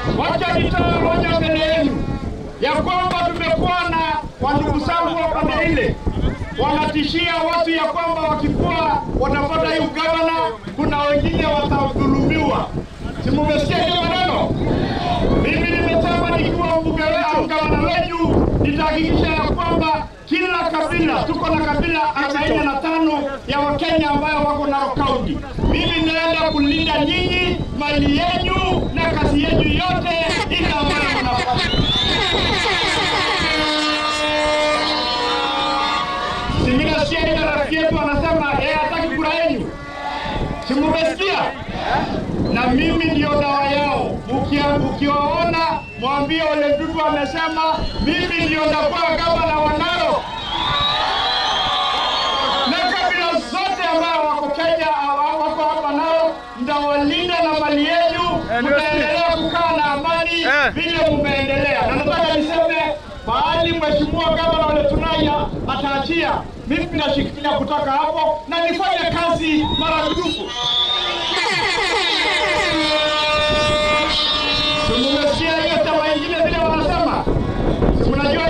Wacha nitoe hoja mbele yenu ya kwamba tumekuwa na wandugu zangu wa pande ile wanatishia watu ya kwamba wakikuwa watapata hii ugavana, kuna wengine watadhulumiwa. Si mumesikia hiyo maneno? Mimi nimesema nikiwa mbunge wa gavana wenu nitahakikisha ya kwamba kila kabila, tuko na kabila arobaini na tano ya Wakenya ambayo wako Narok County. Mimi naenda kulinda nyinyi, mali yenyu na kazi yenyu yote ile ambayo mnafanya. Si mimi nasikia ile rafiki yetu anasema yeye hataki kura yenu, si mumesikia? na mimi ndio dawa yao. Ukia- Ukiwaona mwambie Ole Ntutu amesema mimi ndio ndakuwa gavana wa Narok, na kabila zote ambao wako Kenya hawa- wako hapa Narok, mtawalinda na mali yenu, mtaendelea kukaa na amani Eh. vile mumeendelea. Na nataka niseme mahali mheshimiwa gavana Ole Tunaya ataachia, mimi nashikilia kutoka hapo na nifanye kazi maradufu. Si Mmesikia hiyo chama ingine vile wanasema, si mnajua